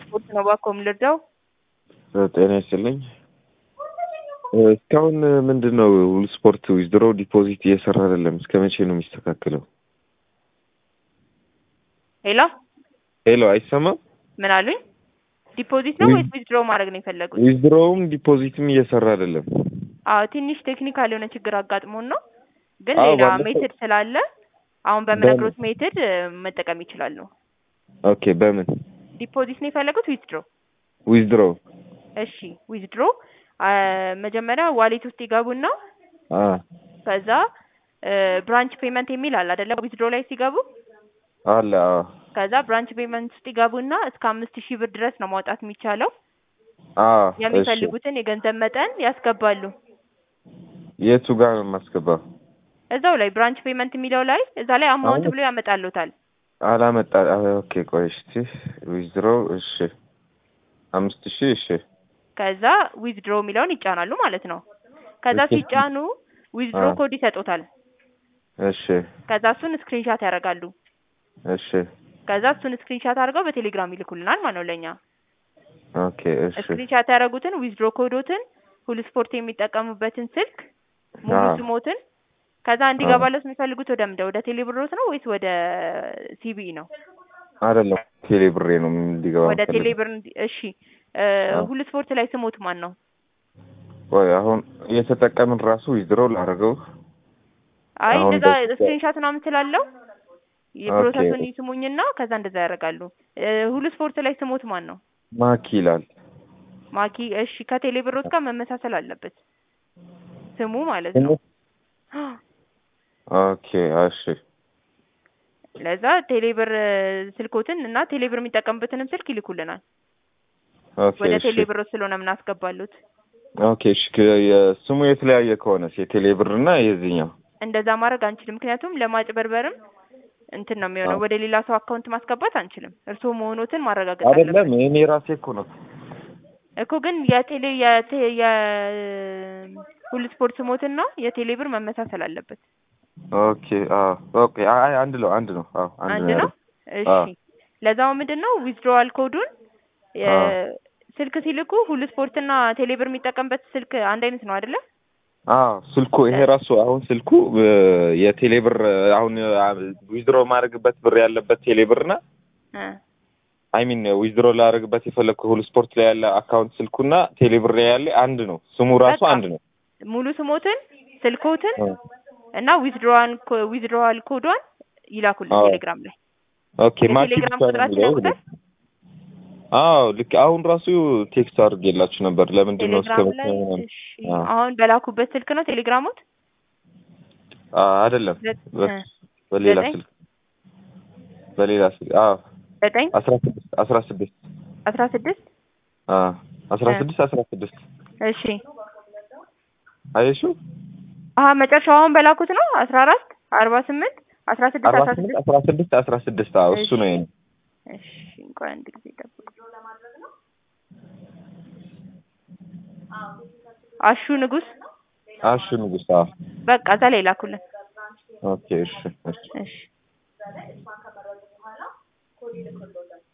ስፖርት ነው ባኮም ልርዳው። ጤና ይስጥልኝ። እስካሁን ምንድን ነው ሁሉ ስፖርት ዊዝድሮ ዲፖዚት እየሰራ አይደለም። እስከ መቼ ነው የሚስተካከለው? ሄሎ ሄሎ፣ አይሰማም? ምን አሉኝ? ዲፖዚት ነው ወይስ ዊዝድሮ ማድረግ ነው የፈለጉት? ዊዝድሮውም ዲፖዚትም እየሰራ አይደለም። አዎ ትንሽ ቴክኒካል የሆነ ችግር አጋጥሞን ነው፣ ግን አዎ፣ ሌላ ባለፈው- ሜትድ ስላለ አሁን በምነግሮት ሜትድ መጠቀም ይችላሉ። ኦኬ፣ በምን ዲፖዚት ነው የፈለጉት ዊዝድሮ? ዊዝድሮ? እሺ ዊዝድሮ መጀመሪያ ዋሌት ውስጥ ይገቡና አ ከዛ ብራንች ፔመንት የሚል አለ አይደለ? ዊዝድሮ ላይ ሲገቡ አለ አዎ። ከዛ ብራንች ፔመንት ውስጥ ይገቡና እስከ አምስት ሺህ ብር ድረስ ነው ማውጣት የሚቻለው። አ እሺ፣ የሚፈልጉትን የገንዘብ መጠን ያስገባሉ። የቱ ጋር ነው የማስገባው? እዛው ላይ ብራንች ፔመንት የሚለው ላይ እዛ ላይ አማውንት አሁን- ብሎ ያመጣሉታል። አላመጣ አ፣ ኦኬ፣ ቆይ እስቲ ዊዝድሮ። እሺ፣ አምስት ሺህ እሺ፣ ከዛ ዊዝድሮ የሚለውን ይጫናሉ ማለት ነው። ከዛ እሺ። ሲጫኑ ዊዝድሮ አ። ኮድ ይሰጡታል። እሺ፣ ከዛ እሱን ስክሪንሻት ያደርጋሉ። እሺ፣ ከዛ እሱን ስክሪንሻት አድርገው በቴሌግራም ይልኩልናል ማለት ነው ለእኛ። ኦኬ፣ እሺ፣ ስክሪንሻት ያደረጉትን ዊዝድሮ ኮዶትን፣ ሁሉ ስፖርት የሚጠቀሙበትን ስልክ፣ ሙሉ አ። ስሞትን ከዛ እንዲገባለት የሚፈልጉት ወደ ምንድን ወደ ቴሌብሮት ነው ወይስ ወደ ሲቢኢ ነው? አይደለም ቴሌ ብሬ ነው እንዲገባ ወደ የምፈልገው። ቴሌብር እንዲ- እሺ እ አ። ሁሉ ስፖርት ላይ ስሞት ማን ነው? ቆይ አሁን እየተጠቀምን ራሱ ዊዝድሮ ላደርገው አይ አሁን እንደዛ በፊት- ስክሪንሻት ምናምን ስላለው የፕሮሰሱን ኦኬ። ይስሙኝና ከዛ እንደዛ ያደርጋሉ። እ ሁሉ ስፖርት ላይ ስሞት ማን ነው? ማኪ ይላል። ማኪ። እሺ ከቴሌብሮት ጋር መመሳሰል አለበት ስሙ ማለት ነው። ኦኬ እሺ ለዛ ቴሌብር እ ስልኮትን እና ቴሌብር የሚጠቀምበትንም ስልክ ይልኩልናል። ኦኬ ወደ እሺ ቴሌብሮት ስለሆነ የምናስገባሉት ኦኬ እሺ ከ- የስሙ የተለያየ ከሆነስ የቴሌ ብር እና የዚህኛው እንደዛ ማድረግ አንችልም። ምክንያቱም ለማጭበርበርም እንትን ነው የሚሆነው። አዎ። ወደ ሌላ ሰው አካውንት ማስገባት አንችልም። እርስዎ መሆኖትን ማረጋገጥ አለበት አይደለም እኔ ራሴ እኮ ነው እኮ። ግን የቴሌ የቴ የ ሁሉ ስፖርት ስሞትና የቴሌ ብር መመሳሰል አለበት። ኦኬ አዎ ኦኬ አይ አንድ ነው አንድ ነው አዎ አንድ ነው። እሺ አዎ። ለዛው ምንድን ነው ዊዝድሮዋል ኮዱን የ- አዎ። ስልክ ሲልኩ ሁሉ ስፖርትና ቴሌ ብር የሚጠቀምበት ስልክ አንድ አይነት ነው አይደለ? አዎ ስልኩ ይሄ ራሱ አሁን ስልኩ እ፣ የቴሌ ብር አሁን ዊዝድሮ ማድረግበት ብር ያለበት ቴሌ ብር እና እ አይ ሚን ዊዝድሮ ላደርግበት የፈለግኩ ሁሉ ስፖርት ላይ ያለ አካውንት ስልኩና ቴሌ ብር ላይ ያለ አንድ ነው። ስሙ ራሱ በቃ አንድ ነው። ሙሉ ስሞትን ስልኮትን እ። እና ዊዝድሮዋን ዊዝድሮዋል ኮዷን ይላኩልን አዎ። ቴሌግራም ላይ ኦኬ ማኪ የቴሌግራም ብቻ ነው ቁጥራችን የሚለው። ያውቁታል? አዎ ልክ አሁን ራሱ ቴክስት አድርጌላችሁ ነበር። ለምንድን ነው እስከ ቴሌግራም መቼ ላይ ምናምን? እሺ፣ አዎ። አሁን በላኩበት ስልክ ነው ቴሌግራሙት? አ አይደለም ዘ- በ- እ በሌላ ዘጠኝ? ስልክ በሌላ ስልክ አዎ ዘጠኝ አስራ ስድስት አስራ ስድስት አስራ ስድስት አዎ አስራ እ ስድስት አስራ ስድስት እሺ አየሽው አሀ መጨረሻው አሁን በላኩት ነው አስራ አራት አርባ ስምንት አስራ ስድስት አርባ አስራ ስምንት ስድስት አስራ ስድስት አስራ ስድስት አዎ እሱ ነው የኔ እሺ እንኳን አንድ ጊዜ ጠብቁ። አሹ ንጉስ አሹ ንጉስ አዎ በቃ እዛ ላይ ላኩልን። ኦኬ እሺ እሺ እሺ